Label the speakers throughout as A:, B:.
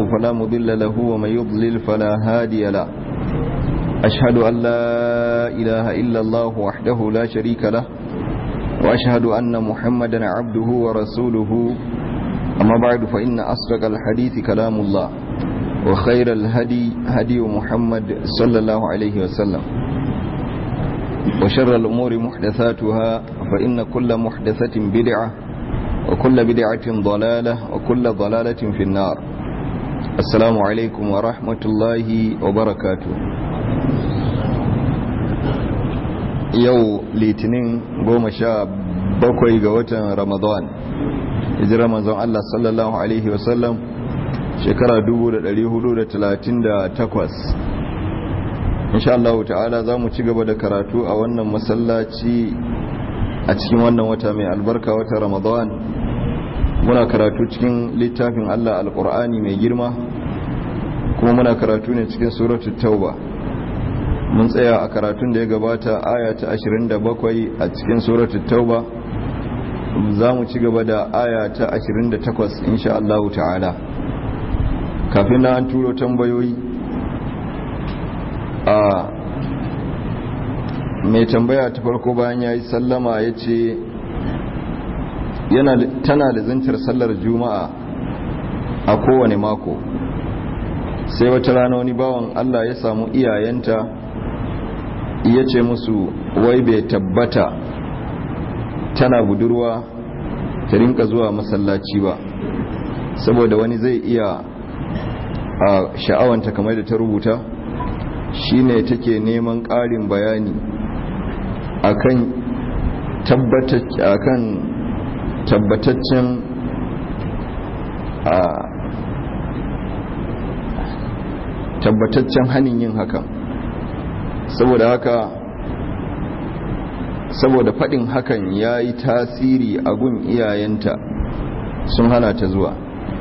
A: فلا مضل له ومن يضلل فلا هادي له أشهد أن لا إله إلا الله وحده لا شريك له وأشهد أن محمدا عبده ورسوله أما بعد فإن أصدق الحديث كلام الله وخير الهدي هدي محمد صلى الله عليه وسلم وشر الأمور محدثاتها فإن كل محدثة بدعة وكل بدعة ضلالة وكل ضلالة في النار السلام عليكم ورحمة الله وبركاته yau litinin goma sha bakwai ga watan ramadan hijira manzon Allah sallallahu Alaihi wasallam shekara 438 insha Allah ta'ala za mu ci gaba da karatu a wannan masallaci a cikin wannan wata mai albarka wata ramadan muna karatu cikin littafin Allah alkur'ani mai girma kuma muna karatu ne cikin suratul tauba mun tsaya a karatun da ya gabata aya ta 27 a cikin suratul tauba za mu ci gaba da aya ta 28 insha Allah ta'ala kafin na an turo tambayoyi a mai tambaya ta farko bayan ya yi sallama ya ce tana da zantar sallar juma'a a kowane mako sai wata rana wani bawan Allah ya samu iyayenta ya ce musu wai bai tabbata tana budurwa ta rinka zuwa masallaci ba saboda wani zai iya a sha'awanta kamar da ta rubuta shine take neman ƙarin bayani akan tabbataccen a tabbataccen hanin yin hakan saboda haka saboda faɗin hakan ya yi tasiri a gun iyayenta sun hana ta zuwa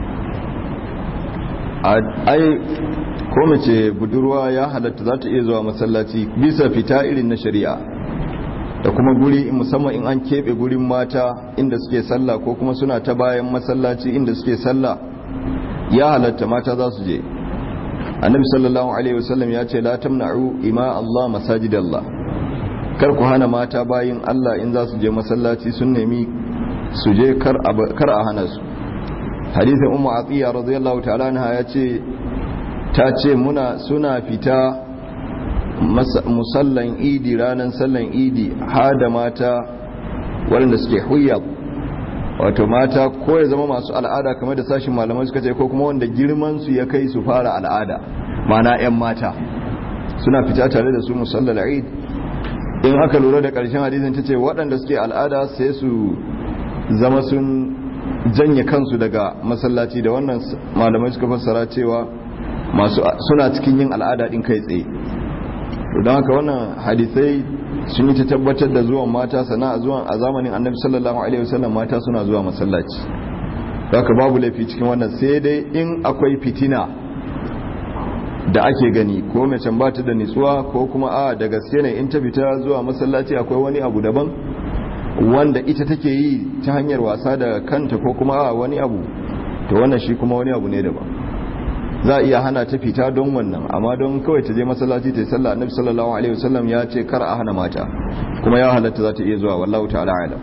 A: ai ko mace budurwa ya halatta za ta iya zuwa masallaci bisa fita irin na shari'a da kuma guri musamman in an keɓe gurin mata inda suke sallah ko kuma suna ta bayan masallaci inda suke sallah ya halatta mata za su je annabi sallallahu alaihi wasallam ya ce la tamna'u ima Allah masajidallah kar ku hana mata bayin Allah in za su je masallaci sun nemi su je kar a hana su hadisin ummu atiya radiyallahu ta'ala anha ya ce ta ce muna suna fita musallan idi ranar sallan idi hada mata waɗanda suke huyab wato mata ko ya zama masu al'ada kamar da sashin malamai suka ce ko kuma wanda girman su ya kai su fara al'ada mana 'yan mata suna fita tare da su musallar eid in aka lura da ƙarshen hadisin ta ce waɗanda suke al'ada sai su zama sun janye kansu daga masallaci da wannan malamai suka fassara cewa masu suna cikin yin al'ada din kai tsaye don haka wannan hadisai sun yi ta tabbatar da zuwan mata sana'a zuwan a zamanin annabi sallallahu alaihi wasallam mata suna zuwa masallaci haka babu laifi cikin wannan sai dai in akwai fitina da ake gani ko mace ba ta da nitsuwa ko kuma a da gaske ne in ta fita zuwa masallaci akwai wani abu daban wanda ita take yi ta hanyar wasa da kanta ko kuma a wani abu to wannan shi kuma wani abu ne daban za a iya hana ta fita don wannan amma don kawai ta je masallaci ta yi sallah annabi sallallahu alaihi wasallam ya ce kar a hana mata kuma ya halatta za ta iya zuwa wallahu ta'ala alam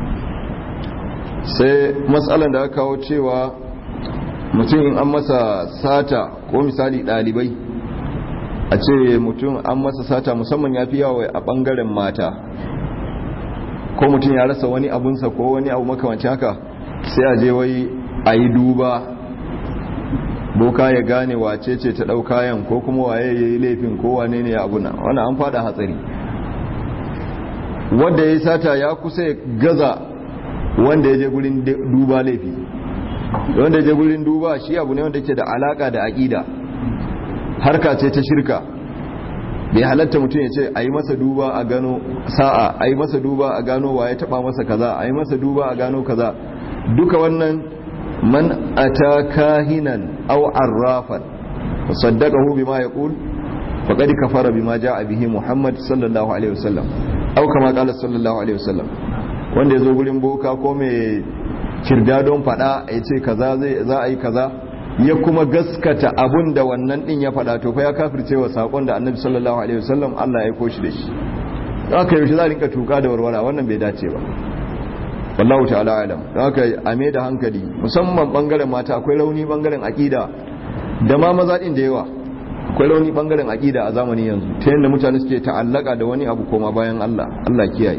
A: sai matsalan da aka kawo cewa mutum in an masa sata ko misali dalibai a ce mutum an masa sata musamman ya fi yawa a bangaren mata ko mutum ya rasa wani abunsa ko wani abu makamanci haka sai a je wai a yi duba boka ya gane wace ce ta ɗau kayan ko kuma waye ya yi laifin ko wane ne ya abuna wani an fada hatsari wanda ya yi sata ya kusa ya gaza wanda ya je gurin duba laifi wanda ya je gurin duba shi abu ne wanda ke da alaka da aƙida harka ce ta shirka bai halatta mutum ya ce a yi masa duba a gano sa'a a yi masa duba a gano waye taɓa masa kaza a yi masa duba a gano kaza duka wannan man ata kahinan aw arrafan fasaddaqahu bima yaqul faqad kafara bima jaa bihi muhammad sallallahu alaihi wasallam aw kama qala sallallahu alaihi wasallam wanda yazo gurin boka ko mai kirda don fada ya ce kaza zai za a yi kaza ya kuma gaskata abun da wannan din ya faɗa to fa ya kafirce wa sakon da annabi sallallahu alaihi wasallam Allah ya aiko shi da shi haka yaushe za a rinka tuka da warwara wannan bai dace ba wallahu ta'ala alam haka a me da hankali musamman bangaren mata akwai rauni bangaren aqida da ma maza din da yawa akwai rauni bangaren aqida a zamanin yanzu ta yadda mutane suke ta'allaka da wani abu koma bayan Allah Allah kiyaye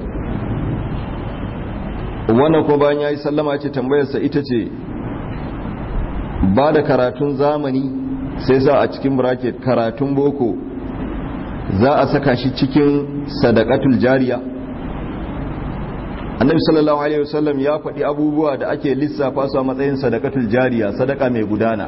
A: wannan ko bayan yayi sallama ce tambayar sa ita ce ba da karatun zamani sai sa a cikin bracket karatun boko za a saka shi cikin sadaqatul jariya annabi sallallahu alaihi wasallam ya faɗi abubuwa da ake lissafa su a matsayin sadaqatul jariya sadaka mai gudana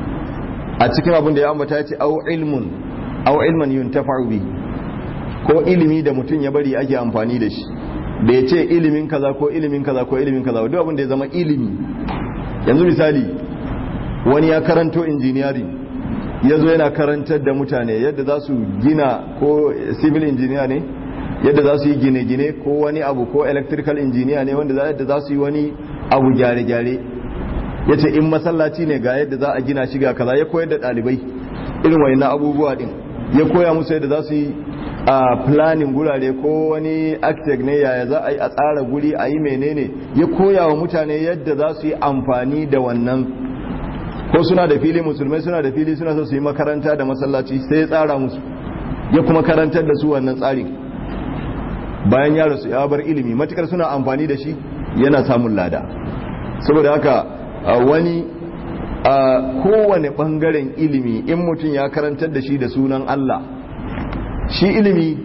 A: a cikin abin da ya ambata ce au ilmun au ilman yuntafa'u bi ko ilimi da mutum ya bari ake amfani da shi da ya ce ilimin kaza ko ilimin kaza ko ilimin kaza duk abin da ya zama ilimi yanzu misali wani ya karanto engineering ya zo yana karantar da mutane yadda za su gina ko civil engineer ne yadda za su yi gine-gine ko wani abu ko electrical engineer ne wanda yadda za su yi wani abu gyare-gyare ya ce in masallaci ne ga yadda za a gina shi ga kaza ya koyar da ɗalibai irin wani na abubuwa din ya koya musu yadda za su yi a planning gurare ko wani architect ne yaya za a yi a tsara guri a yi menene ya koya wa mutane yadda za su yi amfani da wannan ko suna da fili musulmai suna da fili suna so su yi makaranta da masallaci sai ya tsara musu ya kuma karantar da su wannan tsarin bayan ya rasu ya bar ilimi matukar suna amfani da shi yana samun lada saboda haka wani a kowane bangaren ilimi in mutum ya karantar da shi da sunan Allah shi ilimi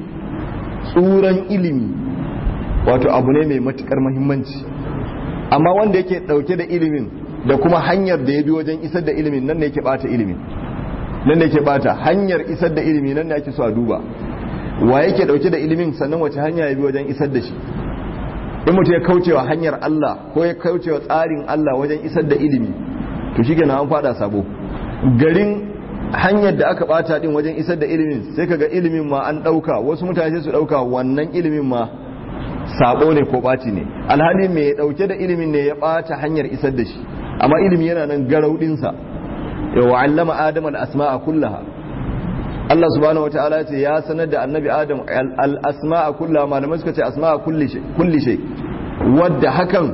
A: tsuran ilimi wato abu ne mai matukar mahimmanci amma wanda yake dauke da ilimin da kuma hanyar da ya bi wajen isar da ilimin nan ne yake bata ilimin nan ne yake bata hanyar isar da ilimi nan ne ake so a duba wa yake dauke da ilimin sannan wace hanya ya bi wajen isar da shi in mutum ya kaucewa hanyar Allah ko ya kaucewa tsarin Allah wajen isar da ilimi to shi an fada sabo garin hanyar da aka bata din wajen isar da ilimin sai kaga ilimin ma an dauka wasu mutane sai su dauka wannan ilimin ma sabo ne ko baci ne alhali mai ya dauke da ilimin ne ya bata hanyar isar da shi amma ilimi yana nan garaudin sa ya wa'allama adam al-asma'a kullaha Allah subhanahu wataala ya ce ya sanar da annabi adam al-asma'a kullaha malamai suka ce asma'a kulli shay kulli shay wadda hakan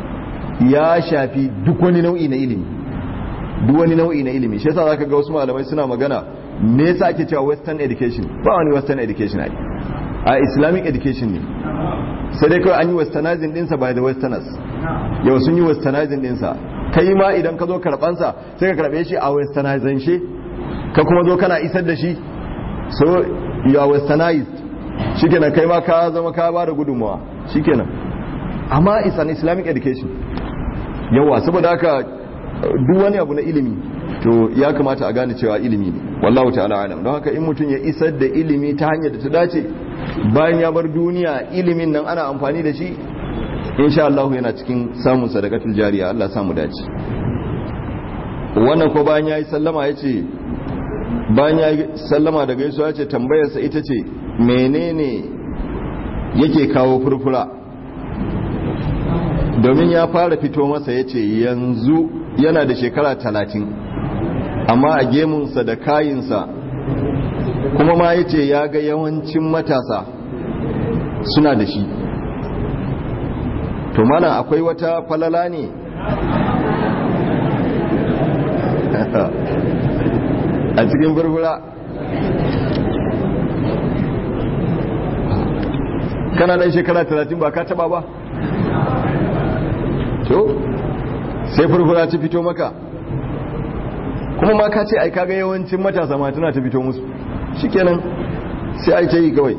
A: ya shafi duk wani nau'i na ilimi duk wani nau'i na ilimi shi yasa zaka ga wasu malamai suna magana me yasa ake cewa western education ba wani western education ai a islamic education ne sai dai kawai an yi westernizing dinsa by the westerners yau sun yi westernizing dinsa kai ma idan ka zo karbansa sai ka karbe shi a westernizing shi ka kuma zo kana isar da shi so you are westernized shikenan kai ma ka zama ka ba da gudunmawa shikenan amma it's an islamic education yawa saboda haka duk wani abu na ilimi to ya kamata a gane cewa ilimi ne wallahu ta'ala alam don haka in mutum ya isar da ilimi ta hanyar da ta dace bayan ya bar duniya ilimin nan ana amfani da shi insha Allah yana cikin samun sadakatul jariya Allah ya samu dace wannan ko bayan yayi sallama yace bayan yayi sallama daga Yesu yace tambayar sa ita ce menene yake kawo furfura domin ya fara fito masa yace yanzu yana da shekara talatin amma a gemunsa da kayinsa kuma ma yace ya ga yawancin matasa suna da shi to mana akwai wata falala ne a cikin burbura kana dan shekara talatin ba ka taba ba to sai furfura ta fito maka kuma ma ka ce ai kaga yawancin matasa ma tana ta fito musu shikenan sai ai ta yi kawai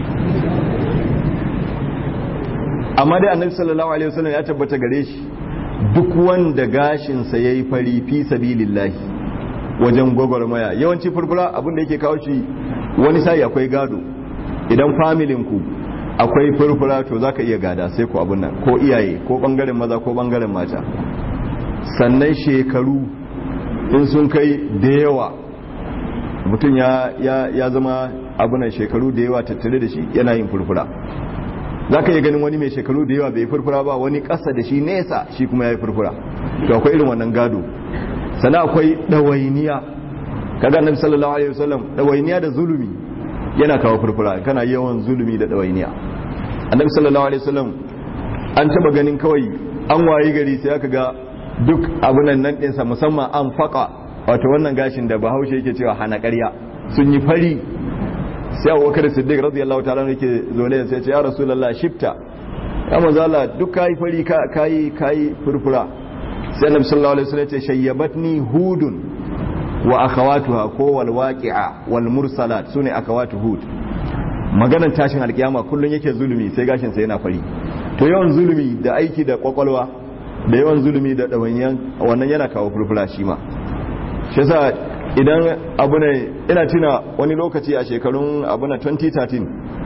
A: amma dai annabi sallallahu alaihi wasallam ya tabbata gare shi duk wanda gashinsa yayi fari fi sabilillahi wajen gwagwarmaya yawanci furfura abin da yake kawo shi wani sai akwai gado idan familin ku akwai furfura to zaka iya gada sai ku abun nan ko iyaye ko bangaren maza ko bangaren mata sannan shekaru in sun kai da yawa mutum ya, ya, ya zama abunan shekaru da yawa tattare da shi yana yin furfura za ka iya ganin wani mai shekaru da yawa bai furfura ba wani ƙasa da shi nesa shi kuma ya yi furfura to akwai irin wannan gado sannan akwai dawainiya kaga annabi sallallahu alaihi wasallam dawainiya da zulumi yana kawo furfura kana yawan zulumi da dawainiya annabi sallallahu alaihi wasallam an taba ganin kawai an wayi gari sai aka ga duk abunan nan ɗinsa musamman an faƙa wato wannan gashin da bahaushe yake cewa hana ƙarya sun yi fari sai abubakar siddiq radiyallahu ta'ala yake zole sai ce ya rasulullah shifta ya manzo Allah duk kai fari kai kai furfura sai annabi sallallahu alaihi wasallam ya ce shayyabatni hudun wa akhawatuha ko wal waqi'a wal mursalat sune akhawatu hud maganar tashin alkiyama kullun yake zulumi sai gashin sa yana fari to yawan zulumi da aiki da kwakwalwa da yawan zulumi da dawanyan wannan yana kawo furfura shi ma shi yasa idan abu ne ina tuna wani lokaci a shekarun abu na 2013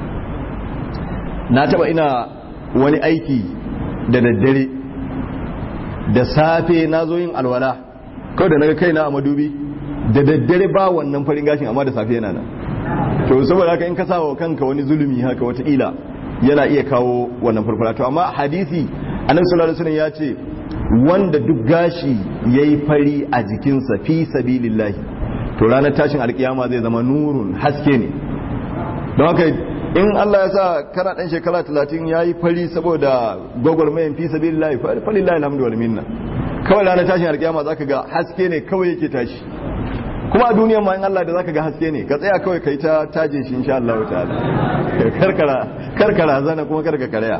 A: na taba ina wani aiki da daddare da safe na zo yin alwala kawai da naga kaina a madubi da daddare ba wannan farin gashin amma da safe yana nan to saboda haka in ka sa wa kanka wani zulumi haka wataƙila yana iya kawo wannan farfara to amma hadisi annabi sallallahu alaihi wasallam ya ce wanda duk gashi yayi fari a jikinsa fi sabilillahi to ranar tashin alkiyama zai zama nurun haske ne don haka in Allah ya sa kana dan shekara 30 yayi fari saboda gwagwarmayan fi sabilillahi falillahi alhamdu wal minna kawai ranar tashin alkiyama zaka ga haske ne kawai yake tashi kuma a duniyan ma in Allah da zaka ga haske ne ka tsaya kawai kai ta taje shi insha Allah ta'ala karkara karkara zana kuma karka karaya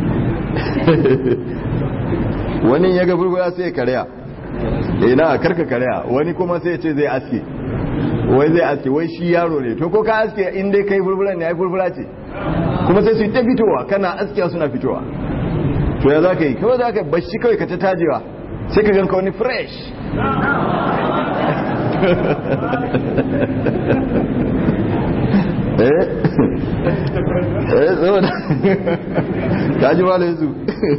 A: wani ya ga furfura sai ya karaya ina karka karaya wani kuma sai ya ce zai aske wai zai aske wai shi yaro ne to ko ka aske in dai kai furfura ne ai furfura ce kuma sai su yi ta fitowa kana askiya suna fitowa to ya za ka yi kawai za ka bashi kawai ka ta tajewa sai ka ganka wani fresh eh eh saboda ka ji malai su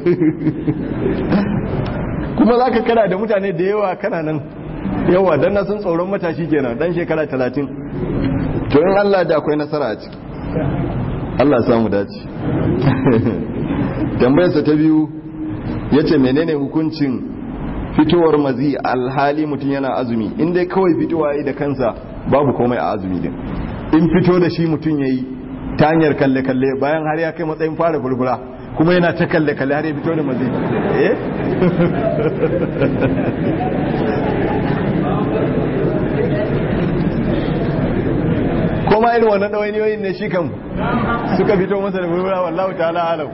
A: kuma za ka kana da mutane da yawa kana nan yawa don na sun tsoron matashi kenan dan shekara talatin to in Allah da akwai nasara a ciki Allah samu dace tambayarsa ta biyu ya ce menene hukuncin fitowar mazi alhali mutum yana azumi in dai kawai fitowa yi da kansa babu komai a azumi din in fito da shi mutum ya yi ta hanyar kalle-kalle bayan har ya kai matsayin fara furfura kuma yana ta kalle-kalle har ya fito da mazi eh koma irin wannan ɗawainiyoyin ne shi kan suka fito masa da furfura wallahu ta'ala alau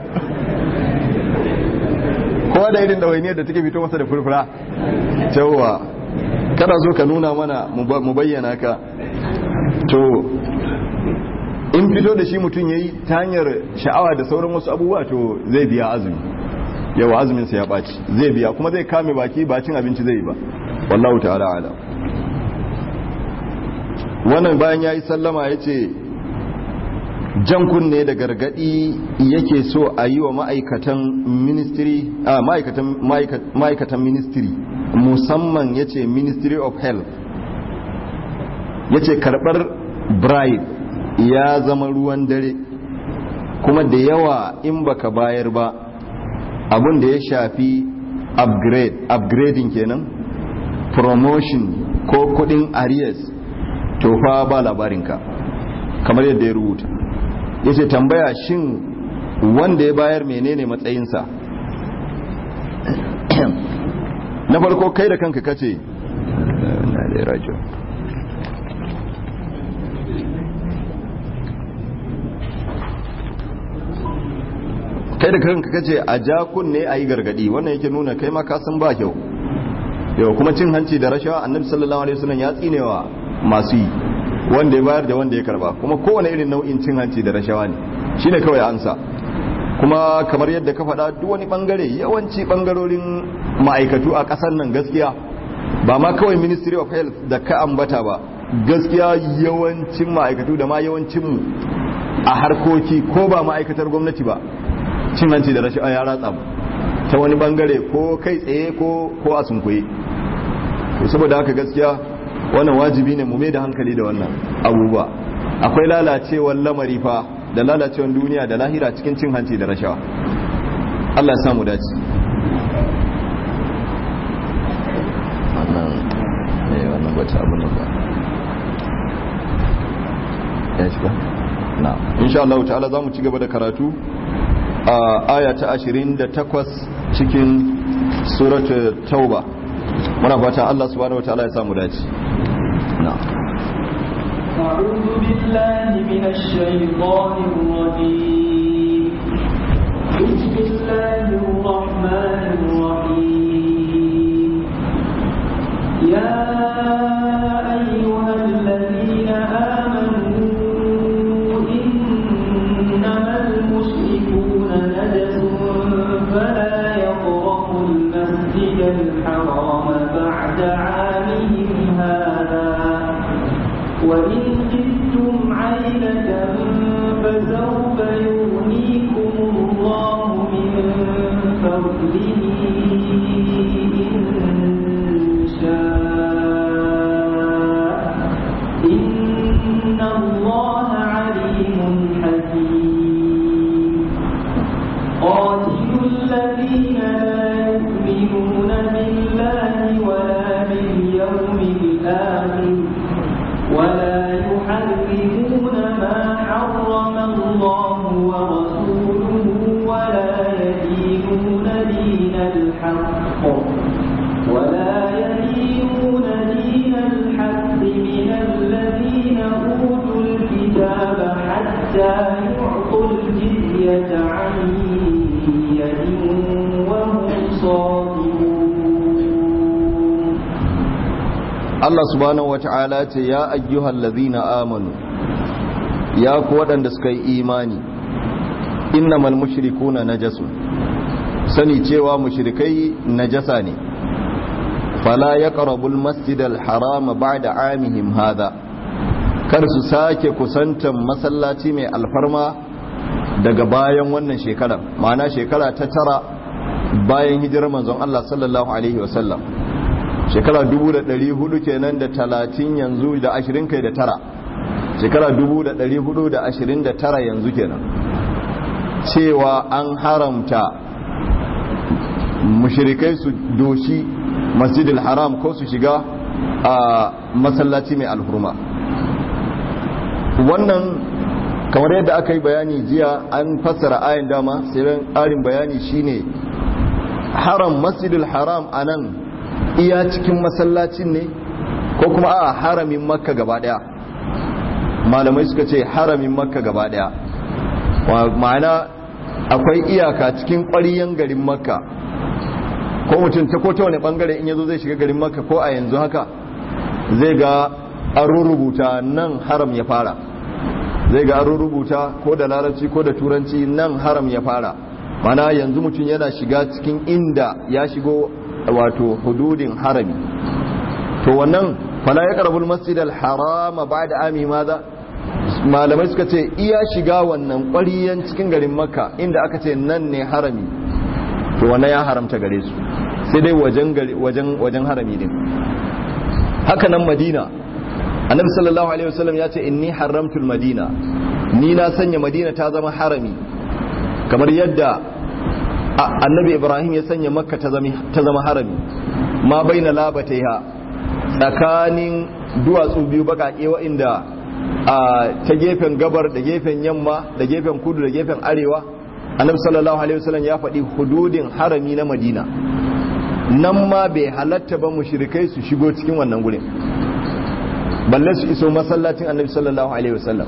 A: kowa da irin ɗawainiyar da take fito masa da furfura cewa kada zo ka nuna mana mu bayyana ka to in fito da shi mutum ya yi ta hanyar sha'awa da sauran wasu abubuwa to zai biya azumi yawa azuminsa ya ɓaci zai biya kuma zai kame baki ba cin abinci zai yi ba wallahu ta'ala ala wannan bayan ya yi sallama ya ce jan kunne da gargadi yake so a yi wa ma'aikatan ministry a ma'aikatan ministry musamman ya ce ministry of health ya ce karɓar bribe ya zama ruwan dare kuma da yawa in baka bayar ba abin da ya shafi upgrade upgrading kenan promotion ko kudin arrears to fa ba labarinka kamar yadda ya rubuta ya ce tambaya shin wanda ya bayar menene matsayinsa na farko kai da kanka kace na da rajo kai da kanka kace a ja kunne a yi gargadi wannan yake nuna kai ma ka san ba kyau yau kuma cin hanci da rashawa annabi sallallahu alaihi wasallam ya tsinewa masu yi wanda ya bayar da wanda ya karba kuma kowane irin nau'in cin hanci da rashawa ne shine kawai ansa kuma kamar yadda ka faɗa duk wani bangare yawanci bangarorin ma'aikatu a ƙasar nan gaskiya ba ma kawai ministry of health da ka ambata ba gaskiya yawancin ma'aikatu da ma yawancinmu a harkoki ko ba ma'aikatar gwamnati ba cin hanci da rashawa ya ratsa mu ta wani bangare ko kai tsaye ko ko a sunkuye to saboda haka gaskiya wannan wajibi ne mu mai da hankali da wannan abubuwa akwai lalacewar lamari fa da lalacewar duniya da lahira cikin cin hanci da rashawa Allah ya samu dace bata abin nan ba ya shiga na insha Allah ta'ala zamu ci gaba da karatu a aya ta 28 cikin suratul tauba muna fata Allah subhanahu wataala ya samu dace na
B: أعوذ بالله من الشيطان الرجيم بسم الله الرحمن الرحيم يا أيها الذين آمنوا إنما المشركون نجس فلا يقربوا المسجد الحرام بعد عامهم هذا وإن خفتم عيلة فسوف يغنيكم الله من فضله إن شاء إن الله عليم حكيم قاتلوا الذين لا يؤمنون بالله ولا باليوم الآخر ولا يحرمون ما حرم الله ورسوله ولا يدينون دين الحق ولا يدينون دين الحق من الذين أوتوا الكتاب حتى يعطوا الجزية عن يد وهم صاغرون
A: Allah subhanahu wata'ala ce ya ayyuhal ladhina amanu ya ku waɗanda suka yi imani innamal mushrikuna najasun sani cewa mushrikai najasa ne fala yaqrabul masjidal harama ba'da amihim hadha kar su sake kusantan masallaci mai alfarma daga bayan wannan shekarar ma'ana shekara ta tara bayan hijirar manzon Allah sallallahu alaihi wasallam shekara 400 kenan da 30 yanzu da 20 kai da tara shekara 429 yanzu kenan cewa an haramta mushrikai su doshi masjidil haram ko su shiga a masallaci mai alhurma wannan kamar yadda aka yi bayani jiya an fassara ayin dama sai ƙarin bayani shine haram masjidil haram a nan iya cikin masallacin ne ko kuma a haramin makka gaba daya malamai suka ce haramin makka gaba daya ma'ana akwai iyaka cikin ƙwariyan garin makka ko mutum ta kota wani bangare in yazo zai shiga garin makka ko a yanzu haka zai ga an rubuta nan haram ya fara zai ga an rubuta ko da larabci ko da turanci nan haram ya fara mana yanzu mutum yana shiga cikin inda ya shigo wato hududin harami to wannan fala ya karbul masjid al-harama ba'da ami maza malamai suka ce iya shiga wannan ƙwariyan cikin garin makka inda aka ce nan ne harami to wannan ya haramta gare su sai dai wajen wajen wajen harami din haka nan madina annabi sallallahu alaihi wasallam ya ce inni haramtul madina ni na sanya madina ta zama harami kamar yadda annabi ibrahim ya sanya makka ta zama harami ma bai na labataiha tsakanin duwatsu biyu baƙaƙe wa'inda ta gefen gabar da gefen yamma da gefen kudu da gefen arewa annabi sallallahu alaihi wasallam ya faɗi hududin harami na madina nan ma bai halatta ba mushrikai su shigo cikin wannan gurin balle su iso masallacin annabi sallallahu alaihi wasallam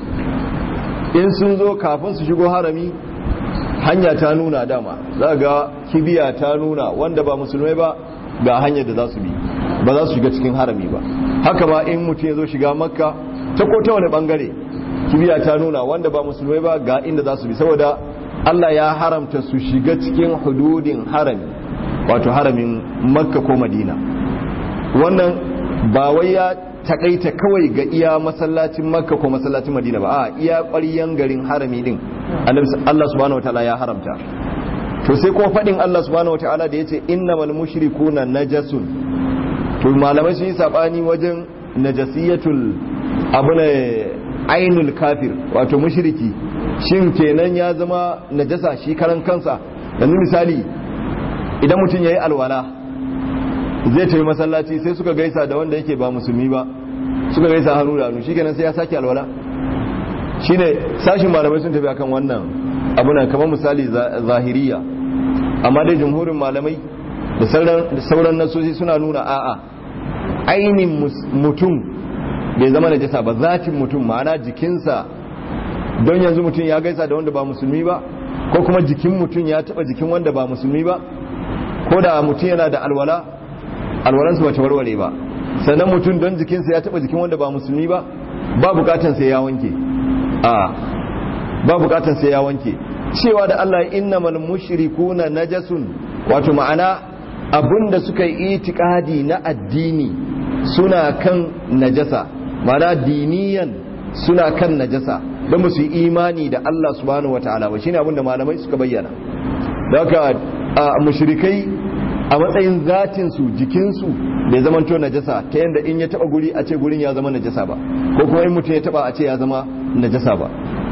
A: in sun zo kafin su shigo harami hanya ta nuna dama za ga kibiya ta nuna wanda ba musulmai ba ga hanyar da za su bi ba za su shiga cikin harami ba haka ba in mutum ya zo shiga makka ta ko ta wani bangare kibiya ta nuna wanda ba musulmai ba ga inda za su bi saboda Allah ya haramta su shiga cikin hududin harami wato haramin makka ko madina wannan ba wai ya takaita kawai ga iya masallacin makka ko masallacin madina ba a iya ƙwaryen garin harami din Allah subhanahu wataala ya haramta to sai kuma faɗin Allah subhanahu wataala da yace innamal mushrikuna najasun to malamai sun yi sabani wajen najasiyatul abuna ainul kafir wato mushriki shin kenan ya zama najasa shi karan kansa yanzu misali idan mutum yayi alwala zai tafi masallaci sai suka gaisa da wanda yake ba musulmi ba suka gaisa hannu da hannu shikenan sai ya sake alwala shine sashin malamai sun tafi akan wannan abuna kamar misali zahiriya amma dai jumhurin malamai da sauran nasosi suna nuna a'a ainihin mutum bai zama najasa ba zatin mutum ma'ana jikinsa don yanzu mutum ya gaisa da wanda ba musulmi ba ko kuma jikin mutum ya taba jikin wanda ba musulmi ba ko da mutum yana da alwala alwalansu ba ta warware ba sannan mutum don jikinsa ya taba jikin wanda ba musulmi ba ba bukatan sai ya wanke a ba bukatan sai ya wanke cewa da Allah innamal mushrikuna najasun wato ma'ana abinda suka yi itikadi na addini suna kan najasa ma'ana diniyan suna kan najasa don ba su yi imani da Allah subhanahu wataala ba shine abinda malamai suka bayyana da haka mushrikai a matsayin zatinsu jikinsu bai zama to najasa ta yadda in ya taba guri a ce gurin ya zama najasa ba ko kuma in mutum ya taba a ce ya zama najasa ba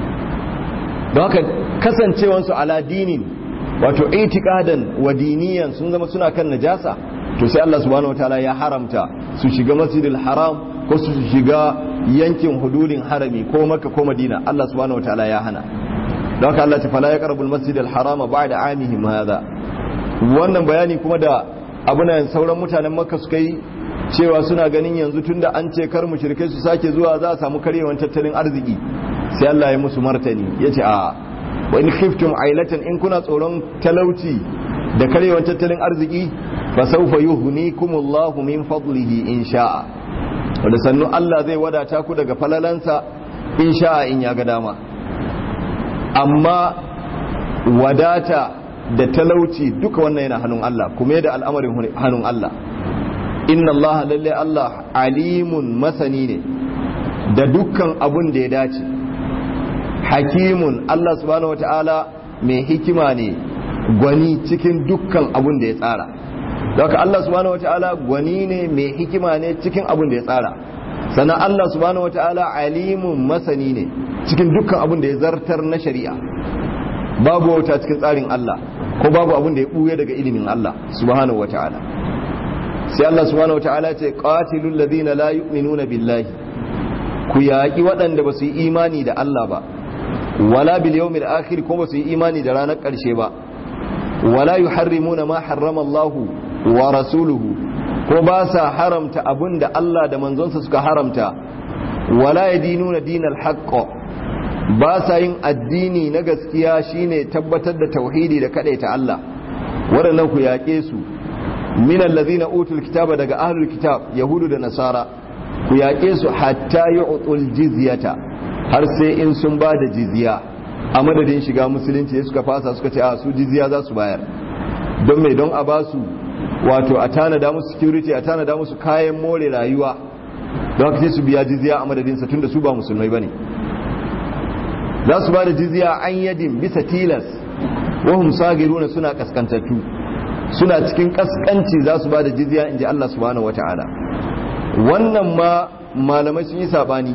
A: don haka kasancewansu ala dinin wato itikadan wa diniyan sun zama suna kan najasa to sai Allah subhanahu wataala ya haramta su shiga masjidil haram ko su shiga yankin hududin harami ko makka ko madina Allah subhanahu wataala ya hana don haka Allah ta fala ya karbul masjidil harama ba'da amihim hadha wannan bayani kuma da abunan sauran mutanen makka suka yi cewa suna ganin yanzu tunda an ce kar mushrikai su sake zuwa za a samu karyewan tattalin arziki sai Allah ya musu martani yace a wa in khiftum ailatan in kuna tsoron talauci da karyewan tattalin arziki fa sawfa yuhnikumullahu min fadlihi in sha'a wanda sannu Allah zai wadata ku daga falalansa in sha'a in ya ga dama amma wadata da talauci duka wannan yana hannun Allah kuma da al'amarin hannun Allah inna Allah lalle Allah alimun masani ne da dukkan abun da ya dace hakimun Allah subhanahu wata'ala mai hikima ne gwani cikin dukkan abun da ya tsara daga Allah subhanahu wata'ala gwani ne mai hikima ne cikin abun da ya tsara sannan Allah subhanahu wata'ala alimun masani ne cikin dukkan abun da ya zartar na shari'a babu wauta cikin tsarin Allah ko babu abun da ya buye daga ilimin Allah subhanahu wata'ala sai Allah subhanahu wata'ala ce qatilul ladina la yu'minuna billahi ku yaƙi waɗanda ba su yi imani da Allah ba wala bil yawmil akhir ko ba su yi imani da ranar ƙarshe ba wala yuharrimuna ma harrama Allah wa rasuluhu ko ba sa haramta abin da Allah da manzonsa suka haramta wala yadinuna dinal haqq ba sa yin addini na gaskiya shine tabbatar da tauhidi da kadaita Allah waɗannan ku yaƙe su min allazina utul kitaba daga ahlul kitab yahudu da nasara ku yaƙe su hatta yu'tul jizyata har sai in sun ba da jizya a madadin shiga musulunci suka fasa suka ce a su jizya za su bayar don mai don a ba su wato a tanada musu security a tanada musu kayan more rayuwa don haka sai su biya jizya a madadinsa tunda su ba musulmai bane za su ba da jizya an yadin bisa tilas wahum sagiruna suna kaskantattu suna cikin kaskanci za su ba da jizya in ji Allah subhanahu wata'ala wannan ma malamai sun yi sabani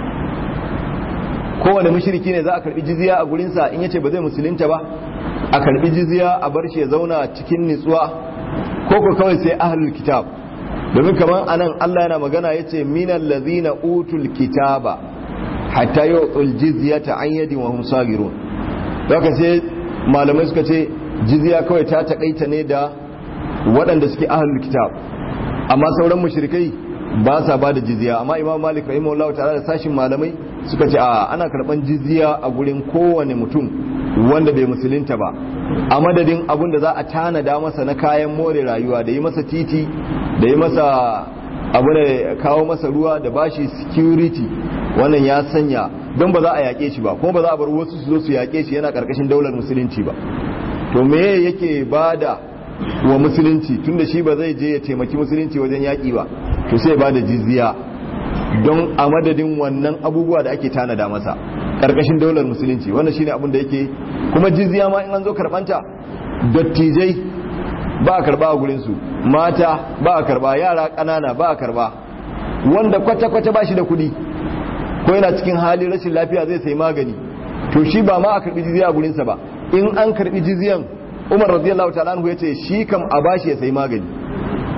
A: kowane mushriki ne za a karbi jizya a gurinsa in yace ba zai musulunta ba a karbi jizya a bar shi ya zauna cikin nitsuwa ko ko kawai sai ahlul kitab domin kaman anan Allah yana magana yace minal ladhina utul kitaba hatta yu'tul jizyata an yadin wa hum sagirun haka sai malamai suka ce jizya kawai ta takaita ne da waɗanda suke ahlul kitab amma sauran mushrikai ba sa ba da jizya amma imam malik rahimahullahu ta'ala da sashin malamai suka ce a ana karban jizya a gurin kowane mutum wanda bai musulunta ba a madadin abin da za a tanada masa na kayan more rayuwa da yi masa titi da yi masa abu da kawo masa ruwa da bashi security wannan ya sanya don ba za a yaƙe shi ba kuma ba za a bar wasu su zo su yaƙe shi yana ƙarƙashin daular musulunci ba to me yake bada wa musulunci tunda shi ba zai je ya taimaki musulunci wajen yaƙi ba to sai ba da jizya don a madadin wannan abubuwa da ake tanada masa ƙarƙashin daular musulunci wannan shine abin da yake kuma jizya ma in an zo karɓanta dattijai ba a karɓa a gurinsu mata ba a karɓa yara ƙanana ba a karɓa wanda kwata-kwata ba shi da kuɗi ko yana cikin halin rashin lafiya zai sai magani to shi ba ma a karɓi jizya a gurinsa ba in an karɓi jizyan umar radiyallahu ta'ala anhu yace shi kam a bashi ya sai magani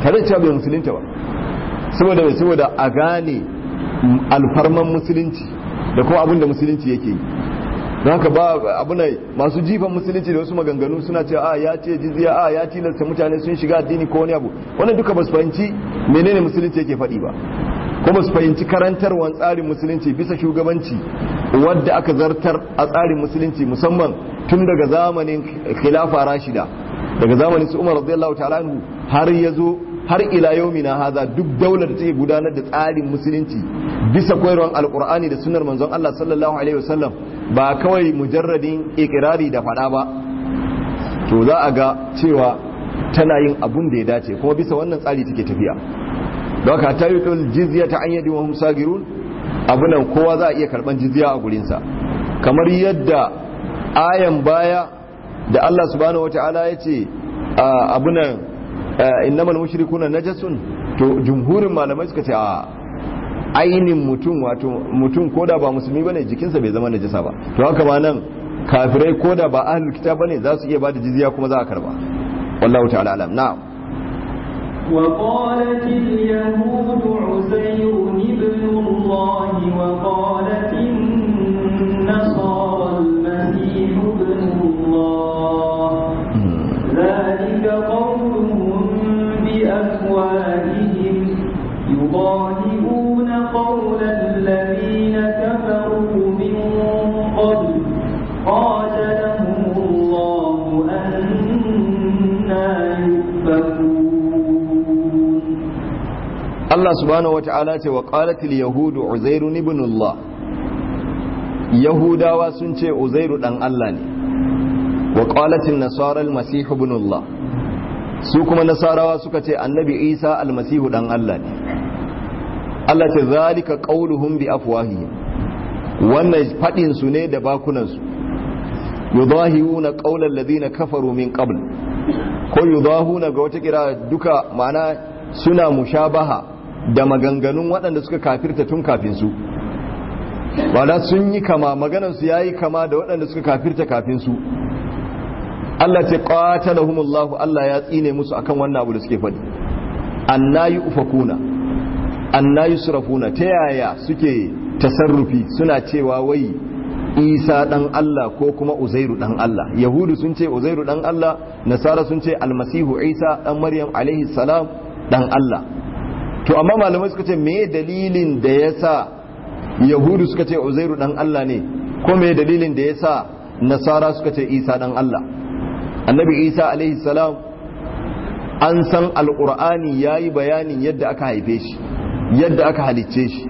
A: tare da cewa bai musulunta ba saboda mai saboda a gane alfarman musulunci da kuma abin da musulunci yake yi don haka ba abu ne masu jifan musulunci da wasu maganganu suna cewa a ya ce jizya a ya tilasta mutane sun shiga addini ko wani abu wannan duka ba su fahimci menene musulunci yake faɗi ba ko ba su fahimci karantarwar tsarin musulunci bisa shugabanci wadda aka zartar a tsarin musulunci musamman tun daga zamanin khilafa rashida daga zamanin su umar radiyallahu ta'ala anhu har ya zo har ila yaumina haza duk daular da take gudanar da tsarin musulunci bisa koyarwar alkur'ani da sunnar manzon Allah sallallahu alaihi wasallam ba kawai mujarradin ikirari da fada ba to za a ga cewa tana yin abun da ya dace kuma bisa wannan tsari take tafiya don haka ta yi jizya ta anyadi wa hum sagirun abunan kowa za a iya karban jizya a gurinsa kamar yadda ayan baya da Allah subhanahu wataala ya ce abunan innamal mushrikuna najasun to jumhurin malamai suka ce a ainin mutum wato mutum koda ba musulmi bane jikinsa bai zama najasa ba to haka ma nan kafirai koda ba ahlul kitab bane za su iya bada jizya kuma za a karba wallahu ta'ala alam na'am
B: وقالت اليهود عزير ابن الله وقالت النصارى المسيح ابن الله ذلك قولهم بأفواههم يضاهئون قول الذين كفروا من قبل قاتلهم الله أنا يؤفكون
A: Allah subhanahu wata'ala ce wa qalatil yahudu uzairu ibn Allah yahudawa sun ce uzairu dan Allah ne wa qalatil nasara al-masih ibn Allah su kuma nasarawa suka ce annabi Isa al-masihu dan Allah ne Allah ce zalika qauluhum bi afwahihim wannan fadin su ne da bakunan su yudahiruna qawla alladhina kafaru min qabl ko yudahuna ga wata kira duka ma'ana suna mushabaha da maganganun waɗanda suka kafirta tun kafin su wala sun yi kama maganansu ya yi kama da waɗanda suka kafirta kafin su Allah ce qatalahumullahu Allah ya tsine musu akan wannan abu da suke faɗi annayi ufakuna annayi surafuna ta yaya suke tasarrufi suna cewa wai isa dan Allah ko kuma uzairu dan Allah yahudu sun ce uzairu dan Allah nasara sun ce almasihu isa dan maryam alaihi salam dan Allah to amma malamai suka ce me dalilin da yasa yahudu suka ce uzairu dan Allah ne ko me dalilin da yasa nasara suka ce isa dan Allah annabi isa alaihi salam an san alqur'ani yayi bayanin yadda aka haife shi yadda aka halicce shi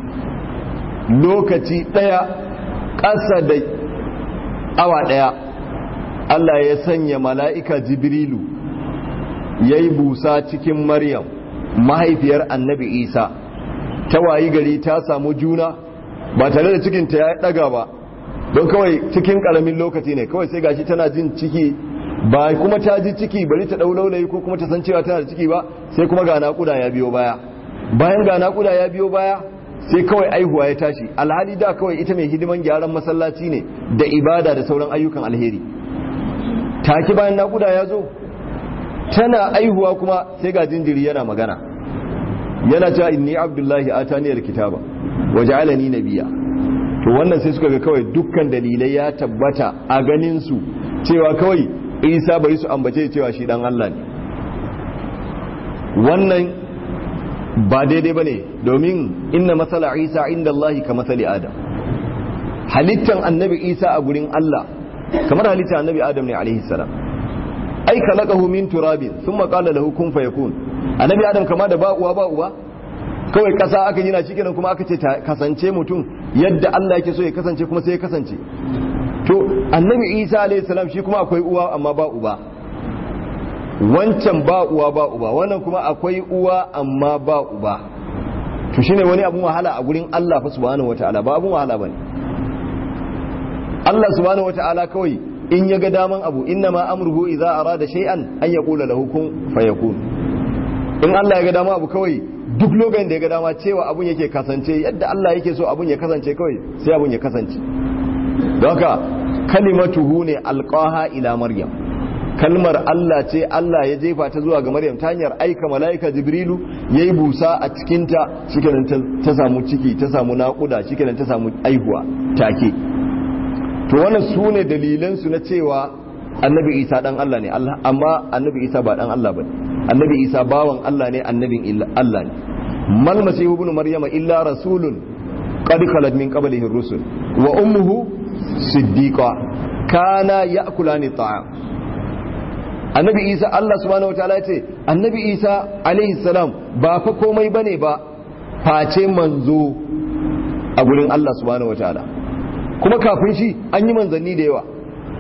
A: lokaci daya ƙasa da awa daya Allah ya sanya mala'ika jibrilu yayi busa cikin maryam mahaifiyar annabi isa ta wayi gari ta samu juna ba tare da cikinta ya daga ba don kawai cikin karamin lokaci ne kawai sai gashi tana jin ciki ba kuma ta ji ciki bari ta dau laulayi ko kuma ta san cewa tana da ciki ba sai kuma ga naƙuda ya biyo baya bayan ga naƙuda ya biyo baya sai kawai aihuwa ya tashi alhali da kawai ita mai hidiman gyaran masallaci ne da ibada da sauran ayyukan alheri taki bayan naƙuda ya zo tana aihuwa kuma sai ga jinjiri yana magana yana cewa inni abdullahi ataniyar kitaba waja'alani nabiyya to wannan sai suka ga kawai dukkan dalilai ya tabbata a ganin su cewa kawai isa bari su ambace cewa shi dan Allah ne wannan ba daidai bane domin inna masala isa inda Allah ka masali adam halittan annabi isa a gurin Allah kamar halittan annabi adam ne alaihi salam ai khalaqahu min turabin thumma qala lahu kun fayakun annabi adam kama da ba uwa ba uba kawai kasa aka yi na cikin kuma aka ce kasance mutum yadda Allah yake so ya kasance kuma sai ya kasance to annabi Isa alayhi salam shi kuma akwai uwa amma ba uba wancan ba uwa ba uba wannan kuma akwai uwa amma ba uba to shine wani abun wahala a gurin Allah fa subhanahu wataala ba abun wahala bane Allah subhanahu wataala kawai in ya ga daman abu inna ma amruhu idza arada shay'an an yaqula lahu kun fayakun in Allah ya ga dama abu kawai duk lokacin da ya ga dama cewa abun yake kasance yadda Allah yake so abun ya kasance kawai sai abun ya kasance don haka kalimatuhu ne alqaha ila maryam kalmar Allah ce Allah ya jefa ta zuwa ga Maryam ta hanyar aika mala'ika Jibrilu yayi busa a cikin ta shikenan ta samu ciki ta samu naƙuda shikenan ta samu aihuwa take to wannan sune dalilan su na cewa annabi Isa dan Allah ne Allah amma annabi Isa ba dan Allah bane annabi Isa bawan Allah ne annabin Allah ne mal masihu ibn maryama illa rasulun qad khalat min qablihi ar-rusul wa ummuhu siddiqa kana ya'kulani ta'am annabi isa Allah subhanahu wataala ya ce annabi isa alaihi salam ba fa komai bane ba face manzo a gurin Allah subhanahu wataala kuma kafin shi an yi manzanni da yawa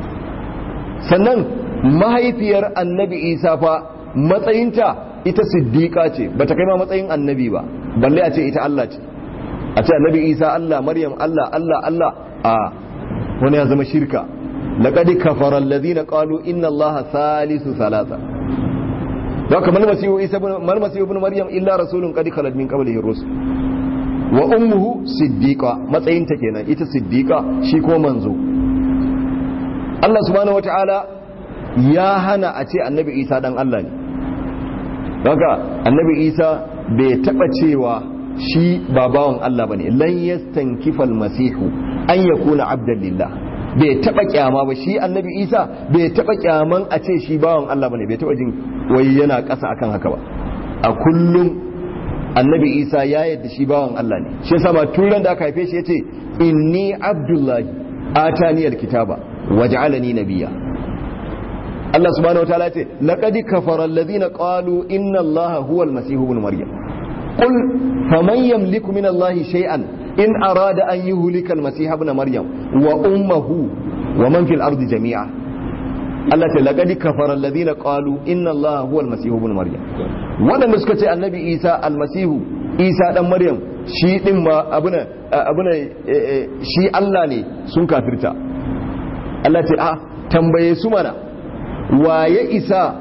A: sannan mahaifiyar annabi isa fa matsayinta ita siddiqa ce bata kai ma matsayin annabi ba balle a ce ita Allah ce a ce annabi isa Allah maryam Allah Allah Allah a wani ya zama shirka laqad kafara alladhina qalu inna allaha thalithu thalatha haka mal masihu isa ibn mal masihu ibn maryam illa rasulun qad khalat min qablihi rusul wa ummuhu siddiqa matsayin ta kenan ita siddiqa shi ko manzo Allah subhanahu wataala ya hana a ce annabi isa dan Allah ne haka annabi isa bai taba cewa shi ba bawan Allah bane lan yastankifal masihu an yakuna abdan lillah bai taba kyama ba shi annabi isa bai taba kyaman a ce shi bawan Allah bane bai taba jin wai yana ƙasa akan haka ba a kullum annabi isa ya yadda shi bawan Allah ne shi yasa ma turan da aka haife shi yace inni abdullahi atani alkitaba waj'alani nabiyya Allah subhanahu wataala yace laqad kafara alladhina qalu inna allaha huwa almasih ibn maryam qul faman yamliku min allahi shay'an in arada an yuhlika almasih ibn maryam wa ummuhu wa man fil ardi jami'a Allah ce laqad kafara alladhina qalu inna allaha huwa almasih ibn maryam wadanda suka ce annabi Isa almasihu Isa dan maryam shi din ma abuna abuna shi Allah ne sun kafirta Allah ce a tambaye su mana waye isa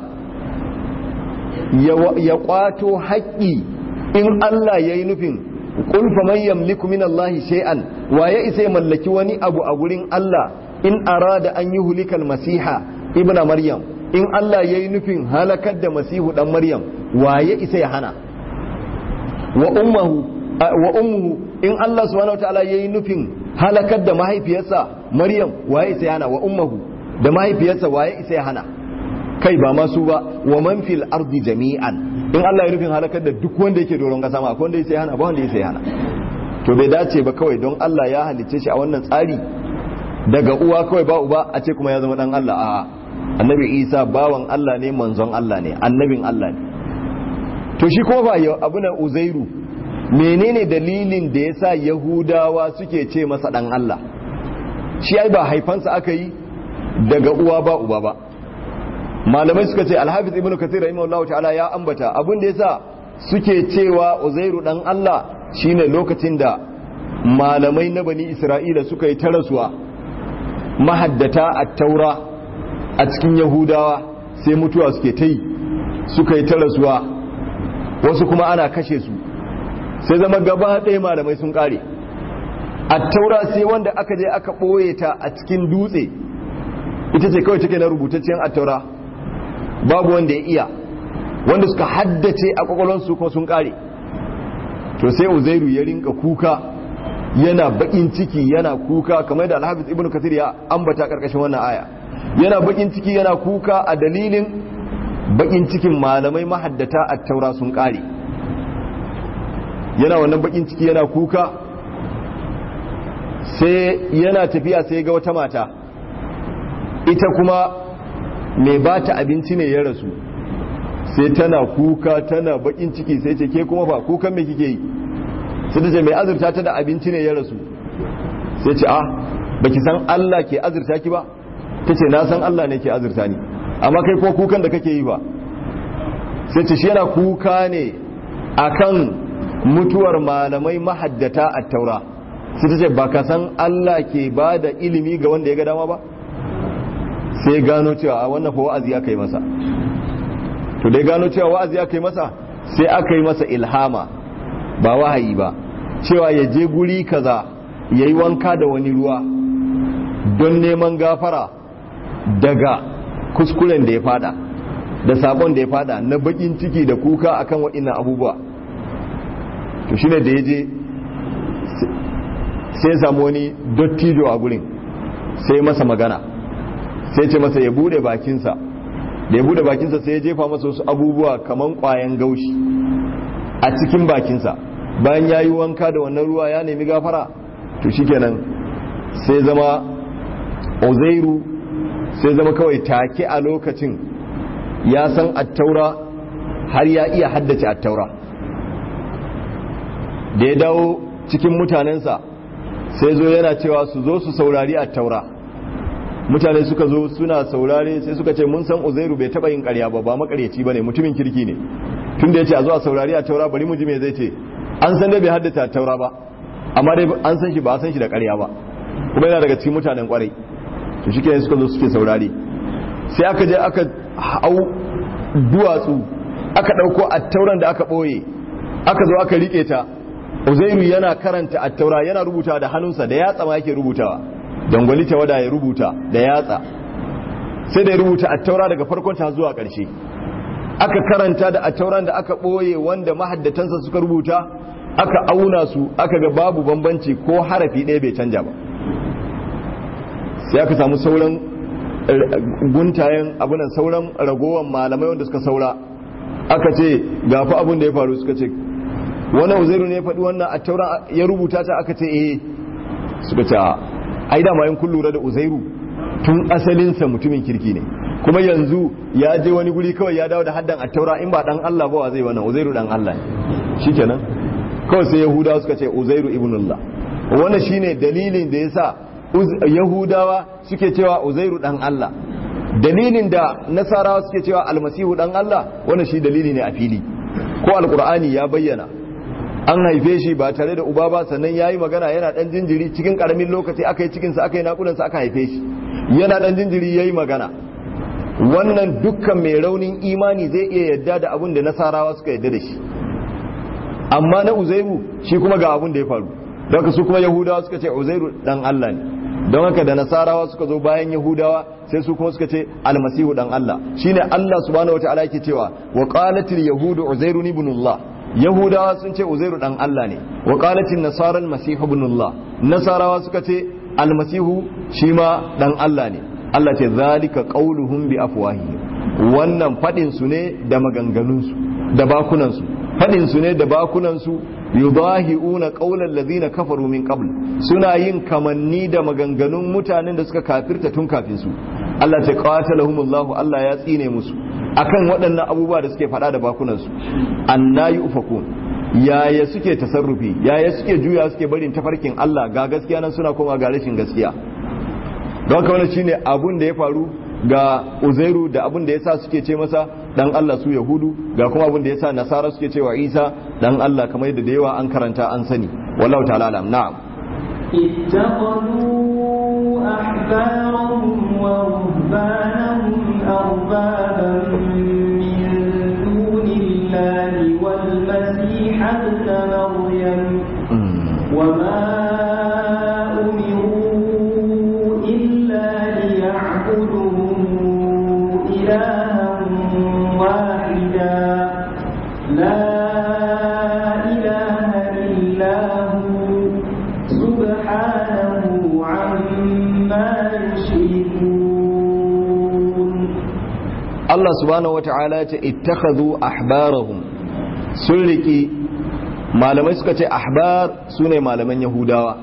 A: ya kwato haƙƙi in Allah ya yi nufin ƙulfa man yamliku min Allah shay'an waye isa ya mallaki wani abu a gurin Allah in arada an yi hulikal masiha ibn maryam in Allah ya yi nufin halakar da masihu dan maryam waye isa ya hana wa ummuhu wa ummuhu in Allah subhanahu wataala ya yi nufin halakar da mahaifiyarsa maryam waye isa ya hana wa ummuhu da mahaifiyarsa waye isa ya hana kai ba masu ba wa man fil ardi jami'an in Allah ya nufin halakar da duk wanda yake doron kasa ma akwai wanda ya hana ba wanda ya hana to bai dace ba kawai don Allah ya halicce shi a wannan tsari daga uwa kawai ba uba a ce kuma ya zama dan Allah a annabi Isa bawan Allah ne manzon Allah ne annabin Allah ne to shi kuma ba abu na Uzairu menene dalilin da yasa Yahudawa suke ce masa dan Allah shi ai ba haifansa aka yi daga uwa ba uba ba malamai suka ce alhafiz ibnu kathir rahimahullahu ta'ala ya ambata abin da yasa suke cewa uzairu dan Allah shine lokacin da malamai na bani isra'ila suka yi tarasuwa mahaddata at-taura a cikin yahudawa sai mutuwa suke ta yi suka yi tarasuwa wasu kuma ana kashe su sai zama gaba ɗaya malamai sun ƙare at-taura sai wanda aka je aka ɓoye ta a cikin dutse ita ce kawai take na rubutaccen at-taura babu wanda ya iya wanda suka haddace a kwakwalonsu kuma sun kare to sai uzairu ya rinka kuka yana bakin ciki yana kuka kamar da alhafiz ibnu kathir ya ambata karkashin wannan aya yana bakin ciki yana kuka a dalilin bakin cikin malamai mahaddata a taura sun kare yana wannan bakin ciki yana kuka sai yana tafiya sai ga wata mata ita kuma mai ba ta abinci ne ya rasu sai tana kuka tana bakin ciki sai ce ke kuma fa kukan me kike yi sai ta ce mai azurta ta da abinci ne ya rasu sai ce ah baki san Allah ke azurta ki ba ta ce na san Allah ne ke azurta ni amma kai ko kukan da kake yi ba sai ce shi yana kuka ne akan mutuwar malamai mahaddata a taura sai ta ce ba ka san Allah ke ba da ilimi ga wanda ya ga dama ba sai gano cewa a wannan fa wa'azi aka yi masa to dai gano cewa wa'azi aka yi masa sai aka yi masa ilhama ba wahayi ba cewa ya je guri kaza ya yi wanka da wani ruwa don neman gafara daga kuskuren da ya fada da sabon da ya fada na bakin ciki da kuka akan waɗannan abubuwa to shine da ya je sai samu wani dottijo a gurin sai masa magana sai ce masa ya bude bakinsa da ya bude bakinsa sai ya jefa masa wasu abubuwa kaman kwayan gaushi a cikin bakinsa bayan ya yi wanka da wannan ruwa ya nemi gafara to shikenan sai zama uzairu sai zama kawai take a lokacin ya san attaura har ya iya haddace attaura da ya dawo cikin mutanensa sai zo yana cewa su zo su saurari attaura mutane suka zo suna saurare sai suka ce mun san uzairu bai taba yin karya ba ba makaryaci bane mutumin kirki ne tunda yace a zo a saurari attaura bari mu ji me zai ce an san dai bai haddace attaura ba amma dai an san shi ba san shi da karya ba kuma yana daga cikin mutanen kwarai to shi suka zo suke saurari sai aka je aka hau duwatsu aka ɗauko attauran da aka ɓoye aka zo aka riƙe ta uzairu yana karanta attaura yana rubuta da hannunsa da yatsa ma yake rubutawa dangwali ta wada ya rubuta da yatsa sai da ya rubuta attaura daga farkon ta zuwa ƙarshe aka karanta da attauran da aka ɓoye wanda mahaddatansa suka rubuta aka auna su aka ga babu bambanci ko harafi ɗaya bai canja ba sai aka samu sauran guntayen abunan sauran ragowar malamai wanda suka saura aka ce gafi abin da ya faru suka ce wani uzairu ne ya faɗi wannan a taura ya rubuta ta aka ce eh suka ce ai da mayan kun lura da uzairu tun asalinsa mutumin kirki ne kuma yanzu ya je wani guri kawai ya dawo da haddan a taura in ba dan Allah ba wa zai wannan uzairu dan Allah ne shikenan kawai sai yahudawa suka ce uzairu ibnullah wannan shine dalilin da yasa yahudawa suke cewa uzairu dan Allah dalilin da nasarawa suke cewa almasihu dan Allah wannan shi dalili ne a fili ko alqur'ani ya bayyana an haife shi ba tare da uba ba sannan yayi magana yana dan jinjiri cikin karamin lokaci aka yi cikin sa aka yi nakudan sa aka haife shi yana dan jinjiri yayi magana wannan dukkan mai raunin imani zai iya yadda da abin da nasarawa suka yadda da shi amma na uzairu shi kuma ga abin da ya faru don su kuma yahudawa suka ce uzairu dan Allah ne don haka da nasarawa suka zo bayan yahudawa sai su kuma suka ce almasihu dan Allah shine Allah subhanahu wataala yake cewa wa qalatil yahudu uzairu ibnullah yahudawa sun ce uzairu dan Allah ne wa qalatil nasara almasihu ibnullah nasarawa suka ce almasihu shi ma dan Allah ne Allah ce zalika qauluhum bi afwahihim wannan fadin su ne da maganganun su da bakunan su fadin su ne da bakunan su yudahi'una qaulal ladina kafaru min qabl suna yin kamanni da maganganun mutanen da suka kafirta tun kafin su Allah ta qatalahumullahu Allah ya tsine musu akan waɗannan abubuwa da suke faɗa da bakunan su annayi ufakun yaya suke tasarrufi yaya suke juya suke barin tafarkin Allah ga gaskiya nan suna koma ga rashin gaskiya don haka wannan shine abun da ya faru ga Uzairu da abun da yasa suke ce masa dan Allah su Yahudu ga kuma abun da yasa Nasara suke cewa Isa dan Allah kamar yadda da yawa an karanta an sani wallahu ta'ala alam na'am
B: اتخذوا أحبارهم ورهبانهم أربابا من دون الله والمسيح ابن مريم وما أمروا إلا ليعبدوا إلها واحدا لا إله إلا هو سبحانه عما يشركون
A: Allah subhanahu wata'ala ya ce ittakhadhu ahbarahum sun riki malamai suka ce ahbar sune malaman yahudawa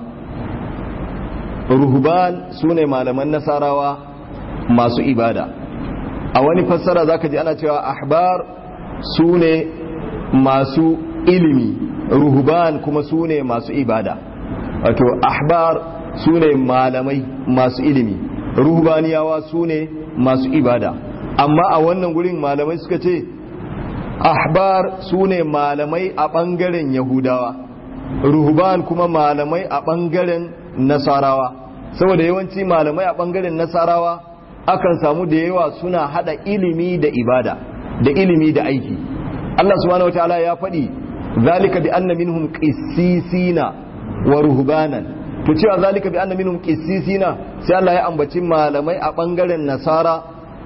A: ruhban sune malaman nasarawa masu ibada a wani fassara zaka ji ana cewa ahbar sune masu ilimi ruhban kuma sune masu ibada wato ahbar sune malamai masu ilimi ruhbaniyawa sune masu ibada amma a wannan gurin malamai suka ce ahbar su ne malamai a ɓangaren yahudawa ruhban kuma malamai a ɓangaren nasarawa saboda yawanci malamai a ɓangaren nasarawa akan samu da yawa suna hada ilimi da ibada da ilimi da aiki Allah subhanahu wataala ya faɗi zalika bi anna minhum qissisina wa ruhbanan to cewa zalika bi anna minhum qissisina sai Allah ya ambaci malamai a ɓangaren nasara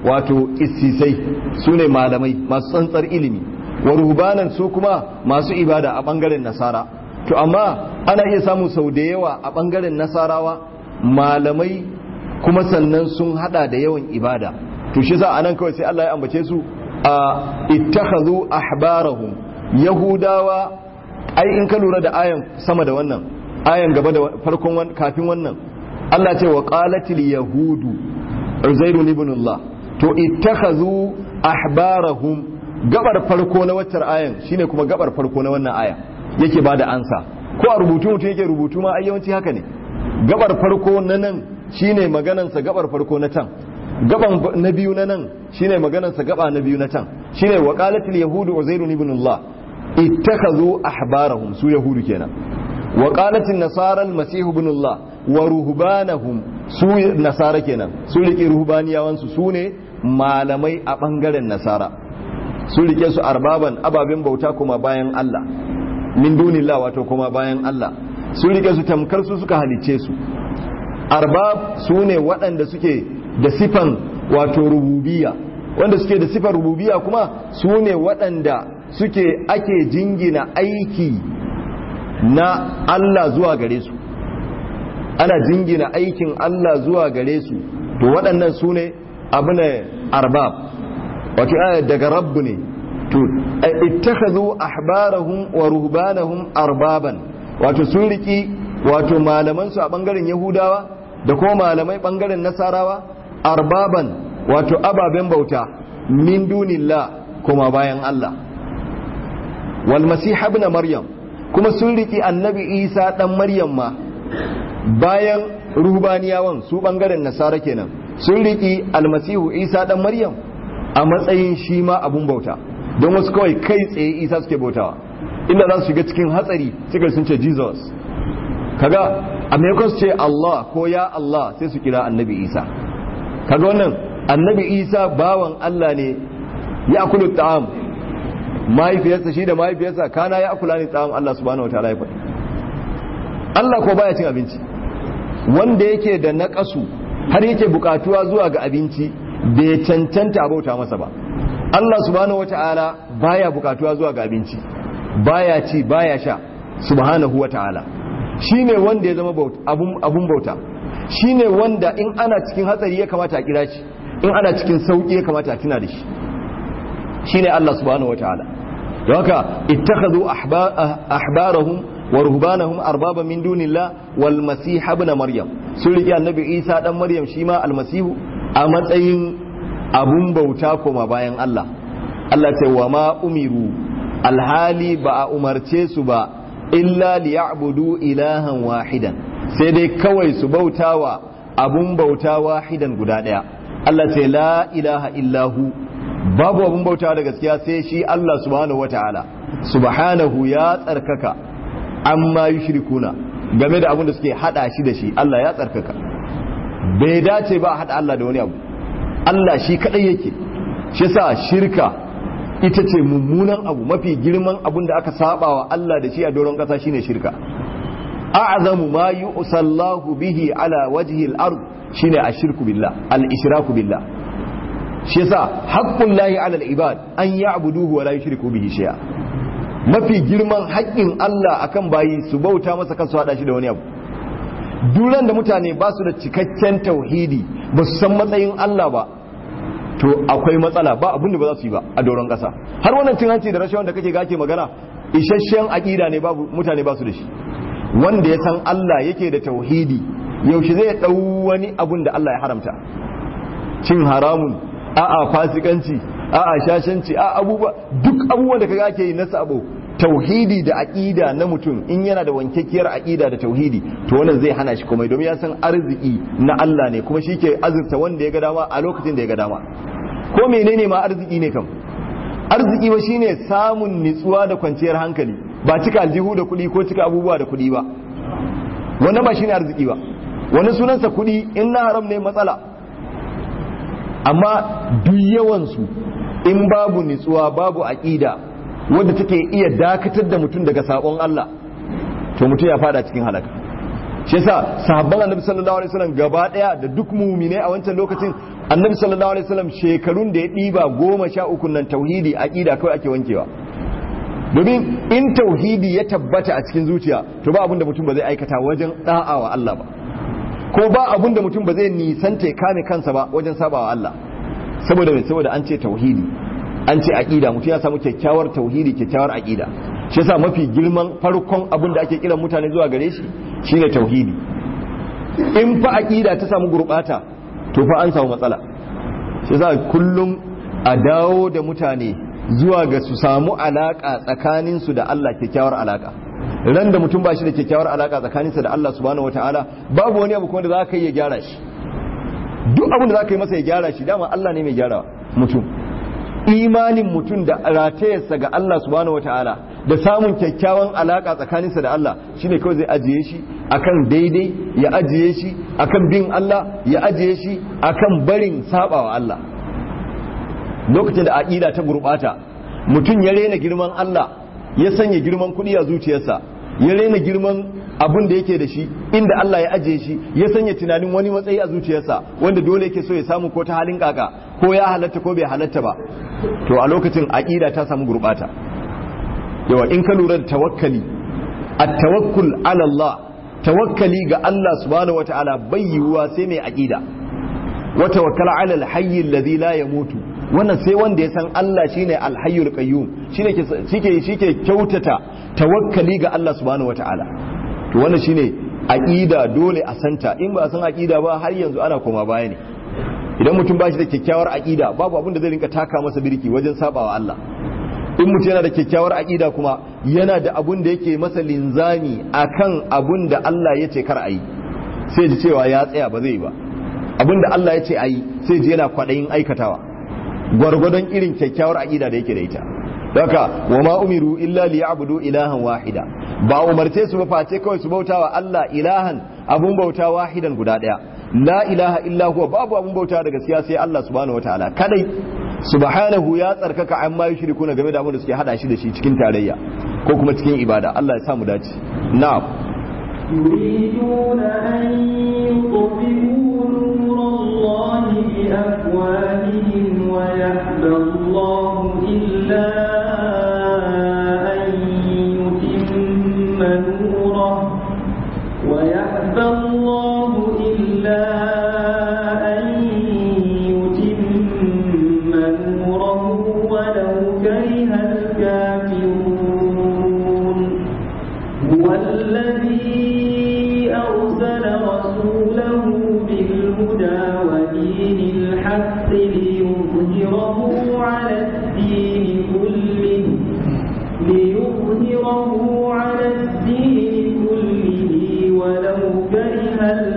A: wato isisai su ne malamai masu tsantsar ilimi wa ruhbanan su kuma masu ibada a bangaren nasara to amma ana iya samu sau da yawa a bangaren nasarawa malamai kuma sannan sun hada da yawan ibada to shi za a nan kawai sai Allah ya ambace su a ittakhadhu ahbarahum yahudawa ai in ka lura da ayan sama da wannan ayan gaba da farkon kafin wannan Allah ce wa qalatil yahudu uzairu ibn Allah to ittakhadhu ahbarahum gabar farko na waccar ayan shine kuma gabar farko na wannan aya yake bada ansa ko a rubutu mutum yake rubutu ma ai yawanci haka ne gabar farko na nan shine maganansa gabar farko na can gaban na biyu na nan shine maganarsa gaba na biyu na can shine wa qalatil yahudu uzairu ibn Allah ittakhadhu ahbarahum su yahudu kenan wa qalatil nasara al-masih ibn Allah wa ruhbanahum su nasara kenan su rike ruhbaniyawan su sune malamai a bangaren nasara su rike su arbaban ababen bauta kuma bayan Allah min dunillah wato kuma bayan Allah su rike su tamkar su suka halicce su arbab su ne waɗanda suke da sifan wato rububiya wanda suke da sifan rububiya kuma su ne waɗanda suke ake jingina aiki na Allah zuwa gare su ana jingina aikin Allah zuwa gare su to waɗannan su ne abu ne arbab wato aya daga rabbu ne to ittakhadhu ahbarahum wa ruhbanahum arbaban wato sun riki wato malaman su a bangaren yahudawa da kuma malamai bangaren nasarawa arbaban wato ababen bauta min dunillah kuma bayan Allah wal masih ibn maryam kuma sun riki annabi isa dan maryam ma bayan ruhbaniyawan su bangaren nasara kenan sun riki almasihu isa dan maryam a matsayin shi ma abun bauta don wasu kawai kai tsaye isa suke bautawa inda za su shiga cikin hatsari suka sun ce jesus kaga a maimakon su ce allah ko ya allah sai su kira annabi isa kaga wannan annabi isa bawan allah ne ya kulu ta'am mahaifiyarsa shi da mahaifiyarsa kana ya kula ne ta'am allah subhanahu wataala ya faɗi allah ko baya cin abinci wanda yake da naƙasu har yake bukatuwa zuwa ga abinci bai cancanta bauta masa ba Allah subhanahu wata'ala baya bukatuwa zuwa ga abinci baya ci baya sha subhanahu wata'ala shine wanda ya zama abun bauta shine wanda in ana cikin hatsari ya kamata a kira shi in ana cikin sauki ya kamata a tuna da shi shine Allah subhanahu wata'ala don haka ittakhadhu ahbarahum wa ruhbanahum arbaba min dunillah wal masih ibn maryam sun rike annabi Isa dan maryam shi ma almasihu a matsayin abun bauta koma bayan Allah Allah ce wa ma umiru alhali ba a umarce su ba illa liya'budu ilahan wahidan sai dai kawai su bautawa abun bauta wahidan guda daya Allah ce la ilaha illahu babu abun bauta da gaskiya sai shi Allah subhanahu wataala subhanahu ya tsarkaka amma yushrikuna game da abun da suke hada shi da shi Allah ya tsarkaka bai dace ba a hada Allah da wani abu Allah shi kadai yake shi sa shirka ita ce mummunan abu mafi girman abun da aka saba wa Allah da shi a doron kasa shine shirka a'zamu ma yusallahu bihi ala wajhi al-ard shine ashirku billah al-ishraku billah shi yasa haqqullahi ala al-ibad an ya'buduhu wa la yushriku bihi shay'a mafi girman haƙƙin Allah akan bayi su bauta masa kansu hada shi da wani abu duran da mutane ba su da cikakken tauhidi ba su san matsayin Allah ba to akwai matsala ba abin da ba za su yi ba a doron ƙasa har wannan cin hanci da rashawan da kake gake magana isasshen aƙida ne babu mutane ba su da shi wanda ya san Allah yake da tauhidi yaushe zai ɗau wani abun da Allah ya haramta cin haramun a'a fasikanci a'a shashanci a abubuwa duk abubuwan da kaga ake yi na sabo tauhidi da aqida na mutum in yana da wankakkiyar aqida da tauhidi to wannan zai hana shi komai domin ya san arziki na Allah ne kuma shi ke azurta wanda ya ga dama a lokacin da ya ga dama ko menene ma arziki ne kam arziki ba shine samun nitsuwa da kwanciyar hankali ba cika aljihu da kuɗi ko cika abubuwa da kuɗi ba wannan ba shine arziki ba wani sunansa kuɗi in na haram ne matsala amma duk yawansu in babu nitsuwa babu aqida wanda take iya dakatar da mutum daga sabon Allah to mutum ya fada cikin halaka shi yasa sahabban annabi sallallahu alaihi wasallam gaba daya da duk mu'minai a wancan lokacin annabi sallallahu alaihi wasallam shekarun da ya diba goma sha uku nan tauhidi aqida kawai ake wankewa domin in tauhidi ya tabbata a cikin zuciya to ba abin da mutum ba zai aikata wajen da'a wa Allah ba ko ba abin da mutum ba zai nisanta ya kame kansa ba wajen sabawa Allah saboda mai saboda an ce tauhidi an ce aqida mutum ya samu kyakkyawar tauhidi kyakkyawar aqida shi yasa mafi girman farkon abin da ake kiran mutane zuwa gare shi shine tauhidi in fa aqida ta samu gurbata to fa an samu matsala shi yasa kullum a dawo da mutane zuwa ga su samu alaka tsakanin su da Allah kyakkyawar alaka ran da mutum ba shi da kyakkyawar alaka tsakaninsa da Allah subhanahu wataala babu wani abu kuma da za ka yi ya gyara shi duk abin da za ka yi masa ya gyara shi dama Allah ne mai gyara mutum imanin mutum da ratayarsa ga Allah subhanahu wataala da samun kyakkyawan alaka tsakaninsa da Allah shine kawai zai ajiye shi akan daidai ya ajiye shi akan bin Allah ya ajiye shi akan barin sabawa Allah lokacin da aqida ta gurbata mutum ya rena girman Allah ya sanya girman kuɗi a zuciyarsa ya rena girman abin da yake da shi inda Allah ya ajiye shi ya sanya tunanin wani matsayi a zuciyarsa wanda dole yake so ya samu ko ta halin kaka ko ya halatta ko bai halatta ba to a lokacin aqida ta samu gurbata yawa in ka lura da tawakkali at-tawakkul ala Allah tawakkali ga Allah subhanahu wataala bai yiwuwa sai mai aqida wa tawakkala ala al-hayy alladhi la yamutu wannan sai wanda ya san Allah shine al-hayyul qayyum shine shike shike kyautata tawakkali ga Allah subhanahu wataala to wannan shine aqida dole a santa in ba a san aqida ba har yanzu ana koma baya ne idan mutum ba shi da kyakkyawar aqida babu abin da zai rinka taka masa birki wajen sabawa Allah in mutum yana da kyakkyawar aqida kuma yana da abun da yake masa linzami akan abun da Allah ya ce kar a yi sai ji cewa ya tsaya ba zai yi ba abun da Allah ya ce a yi sai ji yana kwaɗayin aikatawa gwargwadon irin kyakkyawar aqida da yake da ita Daka wa ma umiru illa li ya'budu ilahan wahida ba umarce su ba face kawai su bautawa Allah ilahan abun bauta wahidan guda daya la ilaha illa huwa babu abun bauta da gaskiya sai Allah subhanahu wataala kadai subhanahu ya tsarkaka amma yushrikuna game da abin da suke hada shi da shi cikin tarayya ko kuma cikin ibada Allah ya sa mu dace na'am
B: يريدون أن يطفئوا نور الله بأفواههم ويأبى الله إلا أن يتم نوره ويأبى الله إلا أن يتم نوره ولو كره الكافرون هو الذي أرسل رسوله بالهدى ودين الحق ليظهره على الدين كله ليظهره على الدين كله ولو كره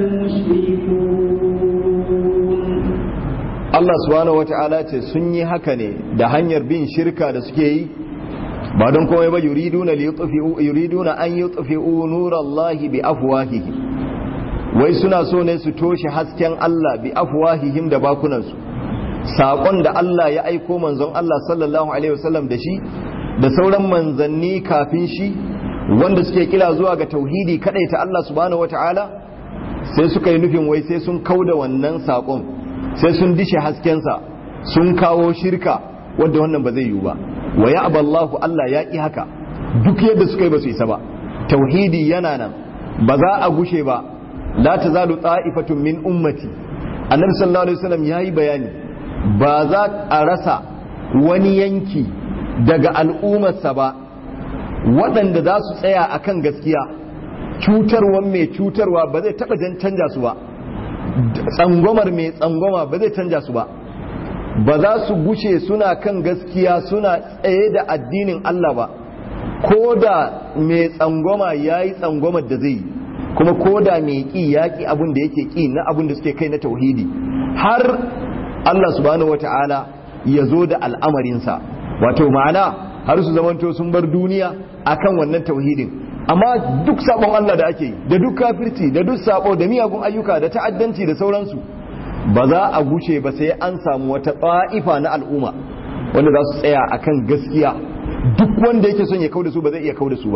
B: المشركون
A: Allah subhanahu wata'ala ce sun yi haka ne da hanyar bin shirka da suke yi ba don komai ba yuriduna li yutfi'u yuriduna an yutfi'u nurallahi bi afwahihi wai suna so ne su toshe hasken Allah bi afwahihim da bakunansu saƙon da Allah ya aiko manzon Allah sallallahu alaihi wasallam da shi da sauran manzanni kafin shi wanda suke kila zuwa ga tauhidi ta Allah subhanahu wata'ala sai suka yi nufin wai sai sun kauda wannan saƙon sai sun dishe haskensa sun kawo shirka wadda wannan ba zai yiwu ba wa ya aballahu Allah ya ƙi haka duk yadda suka yi ba su isa ba tauhidi yana nan ba za a gushe ba la ta zalu ta'ifatun min ummati annabi sallallahu alaihi wasallam yayi bayani ba za a rasa wani yanki daga al'ummarsa ba waɗanda za su tsaya akan gaskiya cutarwan mai cutarwa ba zai taɓa canja su ba tsangwamar mai tsangwama ba zai canja su ba ba za su gushe suna kan gaskiya suna tsaye da addinin Allah ba ko da mai tsangwama ya yi tsangwamar da zai yi kuma ko da mai ƙi ya ƙi abin da yake ƙi na abin da suke kai na tauhidi har Allah subhanahu wata'ala ya zo da al'amarinsa wato ma'ana har su zamanto sun bar duniya akan wannan tauhidin amma duk sabon Allah da ake yi da duk kafirci da duk sabo da miyagun ayyuka da ta'addanci da sauransu ba za a guce ba sai an samu wata ta'ifa na al'umma wanda za su tsaya akan gaskiya duk wanda yake son ya kauda su ba zai iya kauda su ba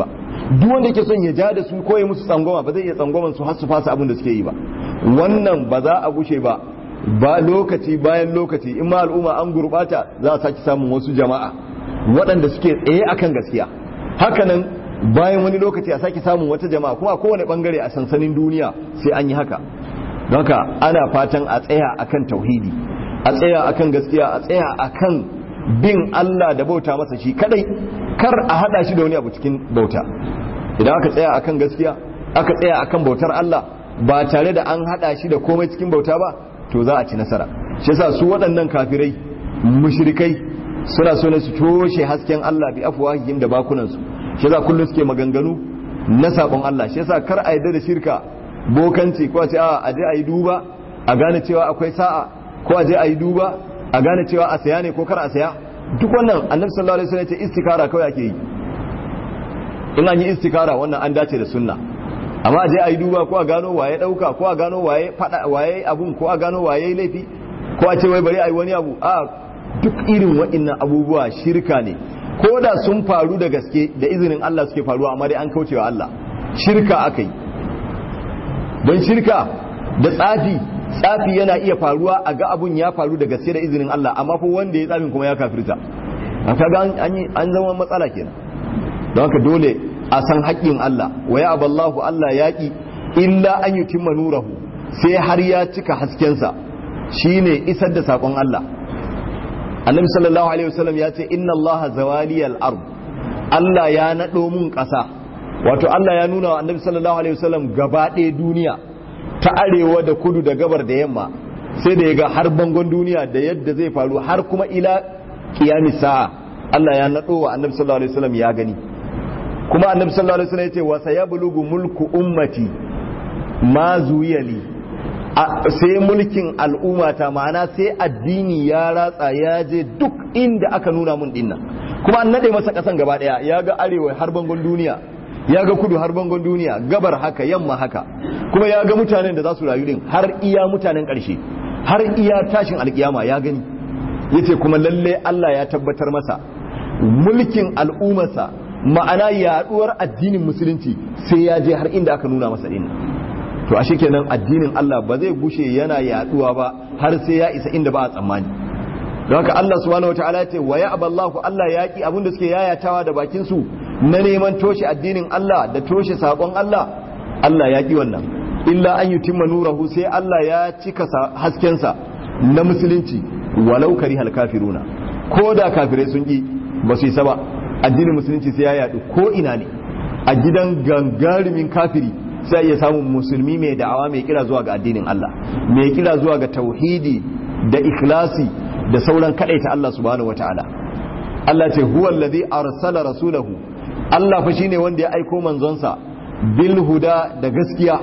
A: duk wanda yake son ya ja da su ko ya musu tsangwama ba zai iya tsangwaman su har su fasa abin da suke yi ba wannan ba za a gushe ba ba lokaci bayan lokaci in ma al'umma an gurbata za a saki samun wasu jama'a waɗanda suke tsaye akan gaskiya hakanan bayan wani lokaci a sake samun wata jama'a kuma a kowane bangare a sansanin duniya sai an yi haka don haka ana fatan a tsaya akan tauhidi a tsaya akan gaskiya a tsaya akan bin Allah da bauta masa shi kadai kar a hada shi da wani abu cikin bauta idan aka tsaya akan gaskiya aka tsaya akan bautar Allah ba tare da an hada shi da komai cikin bauta ba to za a ci nasara shi yasa su waɗannan kafirai mushrikai suna so ne su toshe hasken Allah bi afwahihim da bakunan su shi yasa kullum suke maganganu na sabon Allah shi yasa kar a yarda da shirka bokanci ko a ce a je a yi duba a gane cewa akwai sa'a ko a je a yi duba a gane cewa a saya ne ko kar a saya duk wannan annabi sallallahu alaihi wasallam ya ce istikara kawai ake yi in an yi istikara wannan an dace da sunna amma je a yi duba ko a gano waye dauka ko a gano waye fada waye abun ko a gano waye laifi ko a ce wai bari a yi wani abu a duk irin waɗannan abubuwa shirka ne ko da sun faru da gaske da izinin Allah suke faruwa amma dai an kaucewa Allah shirka aka yi don shirka da tsafi tsafi yana iya faruwa a ga abun ya faru da gaske da izinin Allah amma ko wanda ya tsafin kuma ya kafirta kaga an zama matsala kenan don haka dole a san haƙƙin Allah wa ya aballahu Allah yaƙi illa an yi timma nurahu sai har ya cika haskensa shine isar da saƙon Allah annabi sallallahu alaihi wasallam ya ce inna Allah zawaliyal ard Allah ya naɗo mun ƙasa wato Allah ya nuna wa annabi sallallahu alaihi wasallam gaba ɗaya duniya ta arewa da kudu da gabar da yamma sai da ya ga har bangon duniya da yadda zai faru har kuma ila kiyamis sa'a Allah ya naɗo wa annabi sallallahu alaihi wasallam ya gani kuma annabi sallallahu alaihi wasallam yace wa sayablugu mulku ummati ma zuyali sai mulkin al'ummata ma'ana sai addini ya ratsa ya je duk inda aka nuna mun dinnan kuma an nade masa kasan gaba daya ya ga arewa har bangon duniya ya ga kudu har bangon duniya gabar haka yamma haka kuma ya ga mutanen da za su rayu din har iya mutanen karshe har iya tashin alkiyama ya gani yace kuma lalle Allah ya tabbatar masa mulkin al'ummarsa ma'ana yaduwar addinin musulunci sai ya je har inda aka nuna masa din to ashe kenan addinin Allah ba zai gushe yana yaduwa ba har sai ya isa inda ba a tsammani don haka Allah subhanahu wataala ce wa ya'ballahu Allah yaki abin da suke yayatawa da bakin su na neman toshe addinin Allah da toshe sakon Allah Allah yaki wannan illa an yutimma nurahu sai Allah ya cika haskensa na musulunci walau karihal kafiruna ko da kafirai sun ki ba su isa ba addinin musulunci sai ya yadu ko ina ne a gidan gangarumin kafiri sai ya samu musulmi mai da'awa mai kira zuwa ga addinin Allah mai kira zuwa ga tauhidi da ikhlasi da sauran kadaita Allah subhanahu wataala Allah ce huwa allazi arsala rasulahu Allah fa shine wanda ya aiko manzonsa bil huda da gaskiya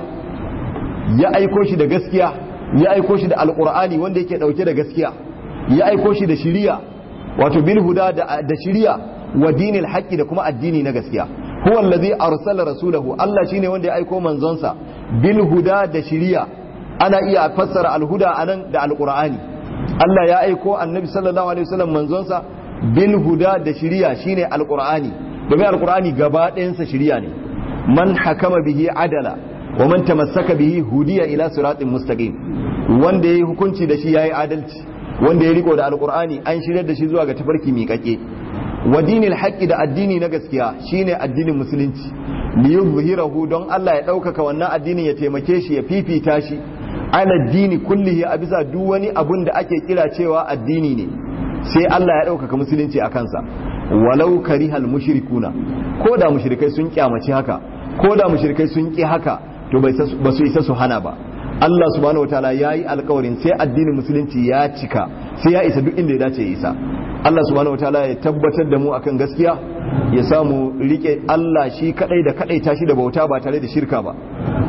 A: ya aiko shi da gaskiya ya aiko shi da alqur'ani wanda yake dauke da gaskiya ya aiko shi da shiriya wato bil huda da shiriya wa dinil haqqi da kuma addini na gaskiya huwa allazi arsala rasulahu Allah shine wanda ya aiko manzonsa bil huda da shiriya ana iya fassara al huda anan da alqur'ani Allah ya aiko annabi sallallahu alaihi wasallam manzonsa bil huda da shiriya shine alqur'ani domin alqur'ani gaba ɗayansa shiriya ne man hakama bihi adala wa man tamassaka bihi hudiya ila siratin mustaqim wanda yayi hukunci da shi yayi adalci wanda ya riko da alqur'ani an shirar da shi zuwa ga tafarki miƙaƙe wa dinil haqqi da addini na gaskiya shine addinin musulunci li yuzhirahu don Allah ya ɗaukaka wannan addinin ya taimake shi ya fifita shi ala dini kullihi a bisa duk wani abun da ake kira cewa addini ne sai Allah ya ɗaukaka musulunci a kansa walau karihal mushrikuna ko da mushrikai sun kyamaci haka ko da mushrikai sun ki haka to ba su isa su hana ba Allah subhanahu wataala ya yi alkawarin sai addinin musulunci ya cika sai ya isa duk inda ya dace ya isa Allah subhanahu wataala ya tabbatar da mu akan gaskiya ya samu rike Allah shi kadai da kadai tashi da bauta ba tare da shirka ba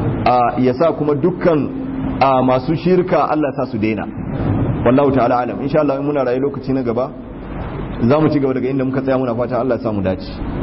A: ya sa kuma dukkan masu shirka Allah sa su daina wallahu ta'ala alam insha Allah in muna rayu lokaci na gaba za mu ci gaba daga inda muka tsaya muna fata Allah ya samu dace